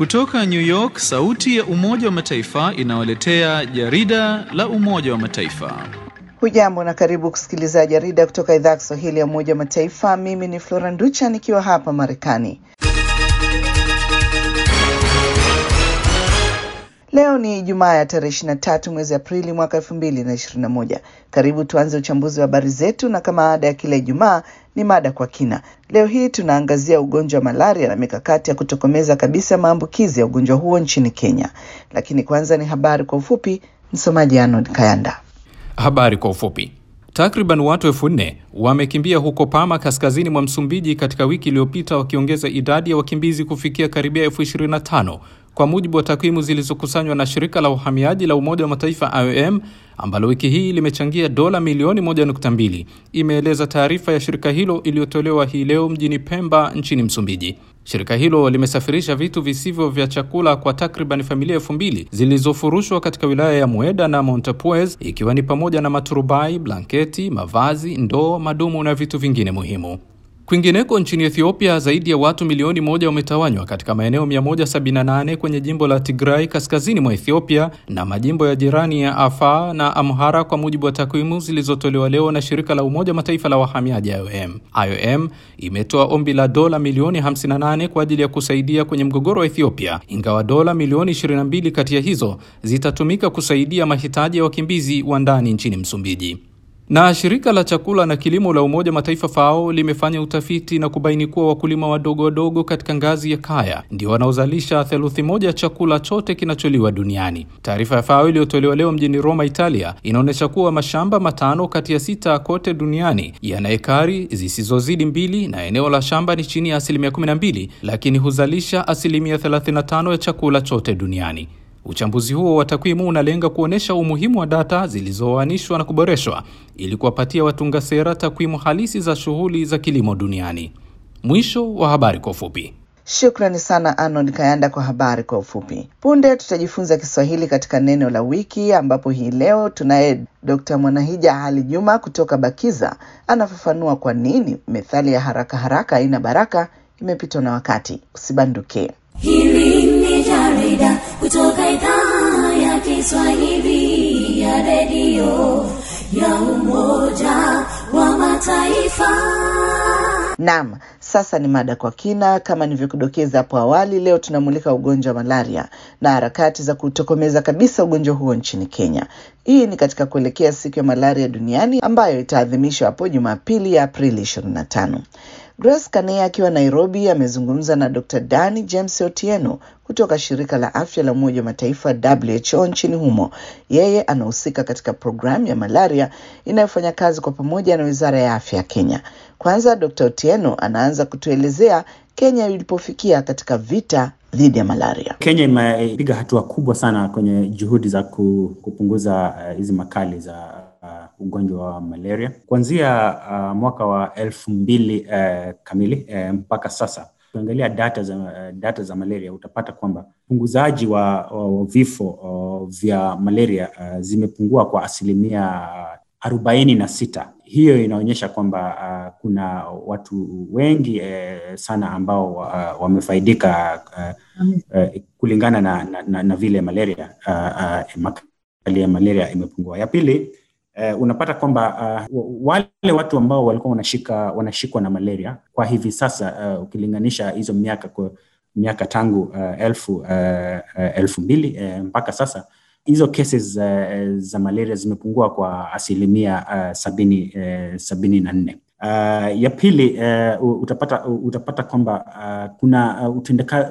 Kutoka New York, sauti ya Umoja wa Mataifa inawaletea jarida la Umoja wa Mataifa. Hujambo na karibu kusikiliza jarida kutoka idhaa ya Kiswahili ya Umoja wa Mataifa. Mimi ni Flora Nducha nikiwa hapa Marekani. Leo ni Ijumaa ya tarehe 23 mwezi Aprili mwaka 2021. Karibu tuanze uchambuzi wa habari zetu, na kama ada ya kila Ijumaa ni mada kwa kina. Leo hii tunaangazia ugonjwa wa malaria na mikakati ya kutokomeza kabisa maambukizi ya ugonjwa huo nchini Kenya. Lakini kwanza ni habari kwa ufupi. Msomaji Arnold Kayanda. Habari kwa ufupi. Takriban watu elfu nne wamekimbia huko Pama, kaskazini mwa Msumbiji, katika wiki iliyopita, wakiongeza idadi ya wakimbizi kufikia karibia elfu ishirini na tano kwa mujibu wa takwimu zilizokusanywa na shirika la uhamiaji la Umoja wa Mataifa IOM ambalo wiki hii limechangia dola milioni 1.2, imeeleza taarifa ya shirika hilo iliyotolewa hii leo mjini Pemba nchini Msumbiji. Shirika hilo limesafirisha vitu visivyo vya chakula kwa takriban familia elfu mbili zilizofurushwa katika wilaya ya Mueda na Montepuez, ikiwa ni pamoja na maturubai, blanketi, mavazi, ndoo, madumu na vitu vingine muhimu. Kwingineko nchini Ethiopia, zaidi ya watu milioni moja wametawanywa katika maeneo 178 kwenye jimbo la Tigray kaskazini mwa Ethiopia na majimbo ya jirani ya Afar na Amhara, kwa mujibu wa takwimu zilizotolewa leo na shirika la Umoja Mataifa la wahamiaji IOM. IOM imetoa ombi la dola milioni 58 kwa ajili ya kusaidia kwenye mgogoro wa Ethiopia, ingawa dola milioni 22 kati ya hizo zitatumika kusaidia mahitaji ya wakimbizi wa ndani nchini Msumbiji na shirika la chakula na kilimo la Umoja Mataifa FAO limefanya utafiti na kubaini kuwa wakulima wadogo wadogo katika ngazi ya kaya ndio wanaozalisha theluthi moja ya chakula chote kinacholiwa duniani. Taarifa ya FAO iliyotolewa leo mjini Roma, Italia, inaonyesha kuwa mashamba matano kati ya sita kote duniani yana ekari zisizozidi mbili na eneo la shamba ni chini ya asilimia 12, lakini huzalisha asilimia 35 ya chakula chote duniani. Uchambuzi huo wa takwimu unalenga kuonyesha umuhimu wa data zilizoanishwa na kuboreshwa ili kuwapatia watunga sera takwimu halisi za shughuli za kilimo duniani. Mwisho wa habari kwa ufupi. Shukrani sana Arnold Kayanda kwa habari kwa ufupi. Punde tutajifunza Kiswahili katika neno la wiki, ambapo hii leo tunaye Dr. Mwanahija Ali Juma kutoka Bakiza anafafanua kwa nini methali ya haraka haraka haina baraka imepitwa na wakati. Usibanduke. Hili ni jarida kutoka idhaa ya Kiswahili ya redio ya Umoja wa Mataifa. Naam, sasa ni mada kwa kina. Kama nilivyokudokeza hapo awali, leo tunamulika ugonjwa wa malaria na harakati za kutokomeza kabisa ugonjwa huo nchini Kenya. Hii ni katika kuelekea siku ya malaria duniani ambayo itaadhimishwa hapo Jumapili ya Aprili 25. Grace Kanea akiwa Nairobi amezungumza na Dr. Dani James Otieno kutoka shirika la afya la Umoja wa Mataifa WHO nchini humo. Yeye anahusika katika programu ya malaria inayofanya kazi kwa pamoja na Wizara ya Afya ya Kenya. Kwanza Dr. Otieno anaanza kutuelezea Kenya ilipofikia katika vita dhidi ya malaria. Kenya imepiga hatua kubwa sana kwenye juhudi za kupunguza hizi uh, makali za uh, ugonjwa wa malaria kuanzia uh, mwaka wa elfu mbili uh, kamili uh, mpaka sasa. Ukiangalia data za, uh, data za malaria utapata kwamba upunguzaji wa, wa, wa vifo uh, vya malaria uh, zimepungua kwa asilimia arobaini na sita. Hiyo inaonyesha kwamba uh, kuna watu wengi uh, sana ambao uh, wamefaidika uh, uh, kulingana na, na, na, na vile malaria uh, uh, makali ya malaria imepungua. Ya pili uh, unapata kwamba uh, wale watu ambao walikuwa wanashika wanashikwa na malaria kwa hivi sasa uh, ukilinganisha hizo miaka kwa miaka tangu uh, elfu, uh, uh, elfu mbili uh, mpaka sasa hizo cases uh, za malaria zimepungua kwa asilimia uh, sabini, uh, sabini na nne. Uh, ya pili uh, utapata, utapata kwamba uh, kuna uh, utendaka,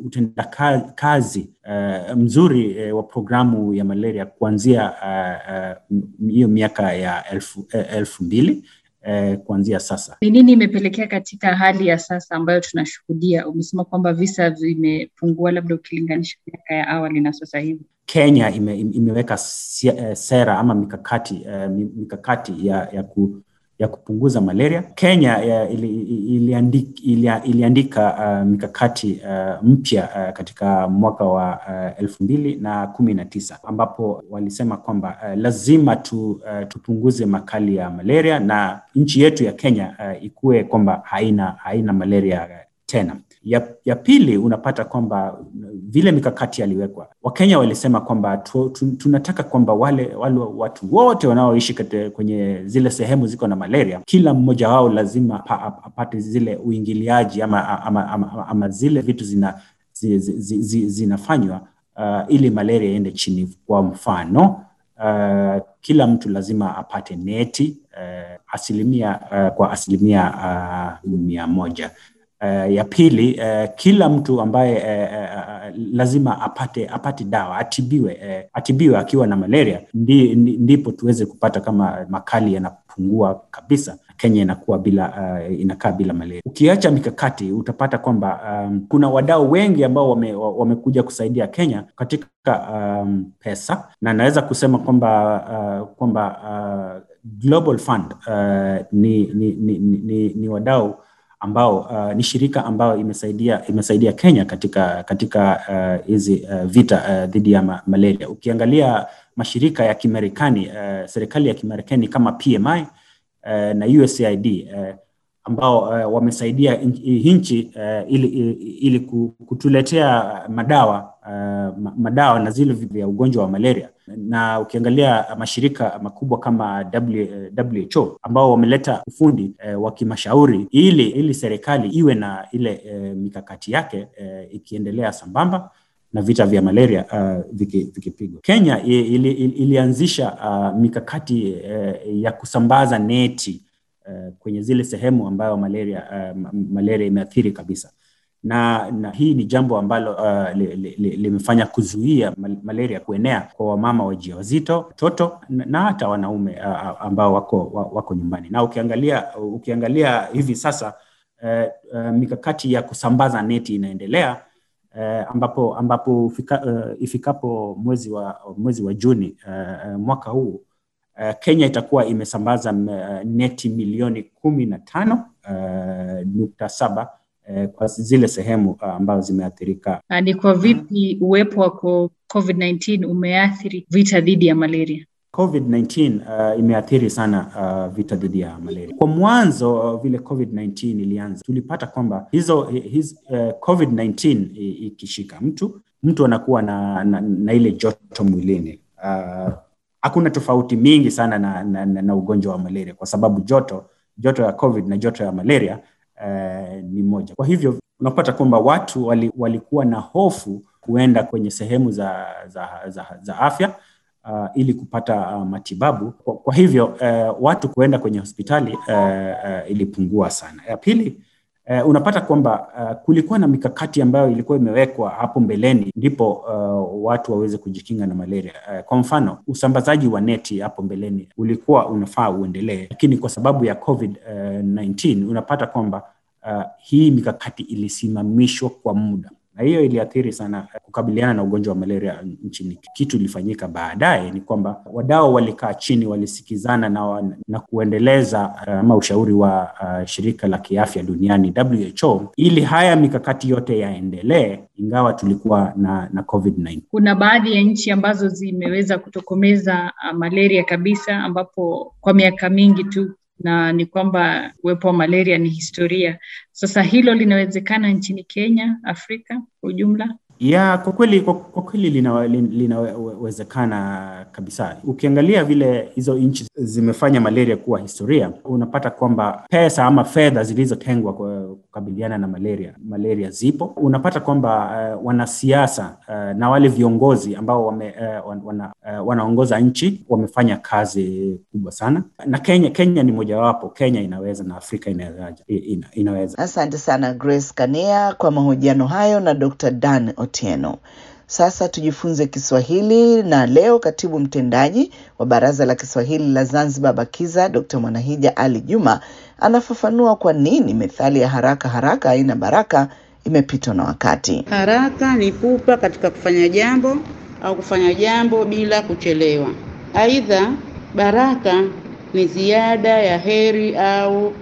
utendakazi uh, mzuri uh, wa programu ya malaria kuanzia hiyo uh, uh, miaka ya elfu, uh, elfu mbili uh, kuanzia sasa. Ni nini imepelekea katika hali ya sasa ambayo tunashuhudia? Umesema kwamba visa vimepungua, labda ukilinganisha miaka ya awali na sasa hivi. Kenya ime, imeweka sera ama mikakati uh, mikakati ya, ya ku ya kupunguza malaria. Kenya ili, iliandika, ili, iliandika uh, mikakati uh, mpya uh, katika mwaka wa uh, elfu mbili na kumi na tisa ambapo walisema kwamba uh, lazima tu, uh, tupunguze makali ya malaria na nchi yetu ya Kenya uh, ikuwe kwamba haina, haina malaria tena. Ya, ya pili unapata kwamba vile mikakati yaliwekwa, Wakenya walisema kwamba tu, tu, tunataka kwamba wale, wale watu wote wanaoishi kwenye zile sehemu ziko na malaria, kila mmoja wao lazima pa, apate zile uingiliaji ama, ama, ama, ama, ama zile vitu zina, zi, zi, zi, zinafanywa uh, ili malaria iende chini. Kwa mfano uh, kila mtu lazima apate neti uh, asilimia uh, kwa asilimia uh, mia moja. Uh, ya pili uh, kila mtu ambaye uh, uh, lazima apate apate dawa atibiwe uh, atibiwe akiwa na malaria ndi, ndipo tuweze kupata kama makali yanapungua kabisa, Kenya inakuwa bila uh, inakaa bila malaria. Ukiacha mikakati utapata kwamba um, kuna wadau wengi ambao wame, wamekuja kusaidia Kenya katika um, pesa na naweza kusema kwamba uh, kwamba uh, Global Fund uh, ni, ni, ni, ni, ni wadau ambao uh, ni shirika ambayo imesaidia imesaidia Kenya katika katika hizi uh, uh, vita uh, dhidi ya ma malaria. Ukiangalia mashirika ya Kimarekani uh, serikali ya Kimarekani kama PMI uh, na USAID uh, ambao uh, wamesaidia nchi uh, ili, ili kutuletea madawa uh, madawa na zile vya ugonjwa wa malaria na ukiangalia mashirika makubwa kama WHO ambao wameleta ufundi eh, wa kimashauri ili ili serikali iwe na ile eh, mikakati yake eh, ikiendelea sambamba na vita vya malaria uh, vikipigwa viki Kenya ili, ili, ilianzisha uh, mikakati eh, ya kusambaza neti eh, kwenye zile sehemu ambayo malaria uh, malaria imeathiri kabisa na, na hii ni jambo ambalo uh, limefanya li, li kuzuia malaria kuenea kwa wamama wajawazito, watoto na hata wanaume uh, ambao wako, wako nyumbani. Na ukiangalia, ukiangalia hivi sasa uh, uh, mikakati ya kusambaza neti inaendelea uh, ambapo, ambapo fika, uh, ifikapo mwezi wa, mwezi wa Juni uh, mwaka huu uh, Kenya itakuwa imesambaza uh, neti milioni kumi na tano uh, nukta saba kwa zile sehemu ambazo zimeathirika. Ni kwa vipi uwepo wa COVID-19 umeathiri vita dhidi ya malaria? COVID-19 uh, imeathiri sana uh, vita dhidi ya malaria. Kwa mwanzo uh, vile COVID-19 ilianza, tulipata kwamba hizo his, uh, COVID-19 ikishika mtu mtu anakuwa na, na, na ile joto mwilini uh, hakuna tofauti mingi sana na, na, na, na ugonjwa wa malaria kwa sababu joto joto ya COVID na joto ya malaria Uh, ni moja. Kwa hivyo unapata kwamba watu wali, walikuwa na hofu kuenda kwenye sehemu za, za, za, za afya uh, ili kupata uh, matibabu. Kwa, kwa hivyo uh, watu kuenda kwenye hospitali uh, uh, ilipungua sana. Ya pili uh, unapata kwamba uh, kulikuwa na mikakati ambayo ilikuwa imewekwa hapo mbeleni ndipo uh, watu waweze kujikinga na malaria. Uh, kwa mfano usambazaji wa neti hapo mbeleni ulikuwa unafaa uendelee, lakini kwa sababu ya COVID-19 uh, unapata kwamba uh, hii mikakati ilisimamishwa kwa muda na hiyo iliathiri sana kukabiliana na ugonjwa wa malaria nchini. Kitu ilifanyika baadaye ni kwamba wadau walikaa chini, walisikizana na, na kuendeleza ama uh, ushauri wa uh, shirika la kiafya duniani WHO, ili haya mikakati yote yaendelee, ingawa tulikuwa na, na COVID-19. Kuna baadhi ya nchi ambazo zimeweza kutokomeza uh, malaria kabisa, ambapo kwa miaka mingi tu na ni kwamba uwepo wa malaria ni historia. Sasa hilo linawezekana nchini Kenya, Afrika kwa ujumla? Ya, kwa kweli kwa, kwa kweli linawezekana lina kabisa. Ukiangalia vile hizo nchi zimefanya malaria kuwa historia, unapata kwamba pesa ama fedha zilizotengwa kukabiliana na malaria malaria zipo. Unapata kwamba uh, wanasiasa uh, na wale viongozi ambao wame, uh, wana, uh, wanaongoza nchi wamefanya kazi kubwa sana, na Kenya Kenya ni mojawapo. Kenya inaweza na Afrika inaweza, ina, inaweza. Asante sana Grace Kania kwa mahojiano hayo na Dr. Dan Otieno. Sasa tujifunze Kiswahili na leo katibu mtendaji wa Baraza la Kiswahili la Zanzibar BAKIZA Dr. Mwanahija Ali Juma anafafanua kwa nini methali ya haraka haraka haina baraka imepitwa na wakati. Haraka ni pupa katika kufanya jambo au kufanya jambo bila kuchelewa. Aidha, baraka ni ziada ya heri au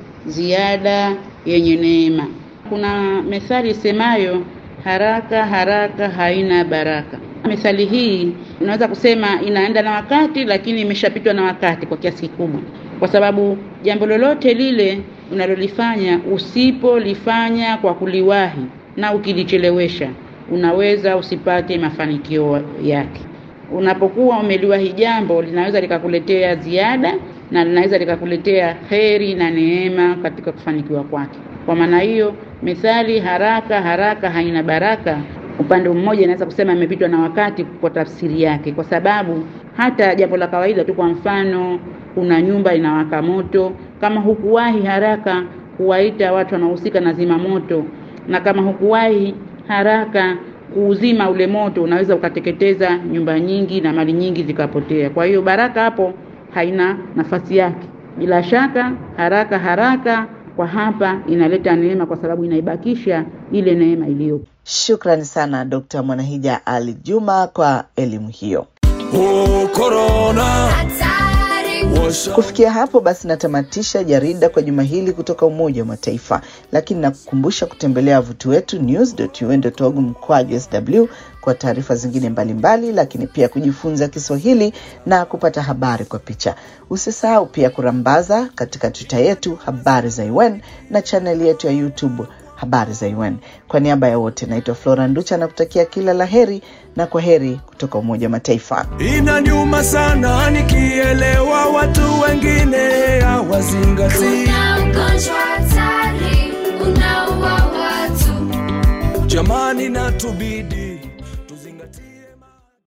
ziada yenye neema. Kuna methali isemayo haraka haraka haina baraka. Methali hii unaweza kusema inaenda na wakati, lakini imeshapitwa na wakati kwa kiasi kikubwa, kwa sababu jambo lolote lile unalolifanya usipolifanya kwa kuliwahi na ukilichelewesha, unaweza usipate mafanikio yake. Unapokuwa umeliwahi jambo, linaweza likakuletea ziada na linaweza likakuletea heri na neema katika kufanikiwa kwake. Kwa maana hiyo, methali haraka haraka haina baraka, upande mmoja inaweza kusema imepitwa na wakati kwa tafsiri yake, kwa sababu hata jambo la kawaida tu, kwa mfano, kuna nyumba inawaka moto, kama hukuwahi haraka kuwaita watu wanaohusika na zima moto, na kama hukuwahi haraka kuuzima ule moto, unaweza ukateketeza nyumba nyingi na mali nyingi zikapotea. Kwa hiyo baraka hapo haina nafasi yake. Bila shaka haraka haraka kwa hapa inaleta neema, kwa sababu inaibakisha ile neema iliyopo. Shukrani sana Dr. Mwanahija Ali Juma kwa elimu hiyo. Oh, corona. Washa. Kufikia hapo basi natamatisha jarida kwa juma hili kutoka Umoja wa Mataifa, lakini nakukumbusha kutembelea wavuti wetu news.un.org mkwaju sw kwa taarifa zingine mbalimbali mbali, lakini pia kujifunza Kiswahili na kupata habari kwa picha. Usisahau pia kurambaza katika Twitter yetu habari za UN na chaneli yetu ya YouTube habari za UN. Kwa niaba ya wote, naitwa Flora Nducha na kutakia kila la heri na kwa heri kutoka Umoja wa Mataifa. Inaniuma sana nikielewa watu wengine hawazingatii. Kuna ugonjwa hatari unaua watu Jamani, natubidi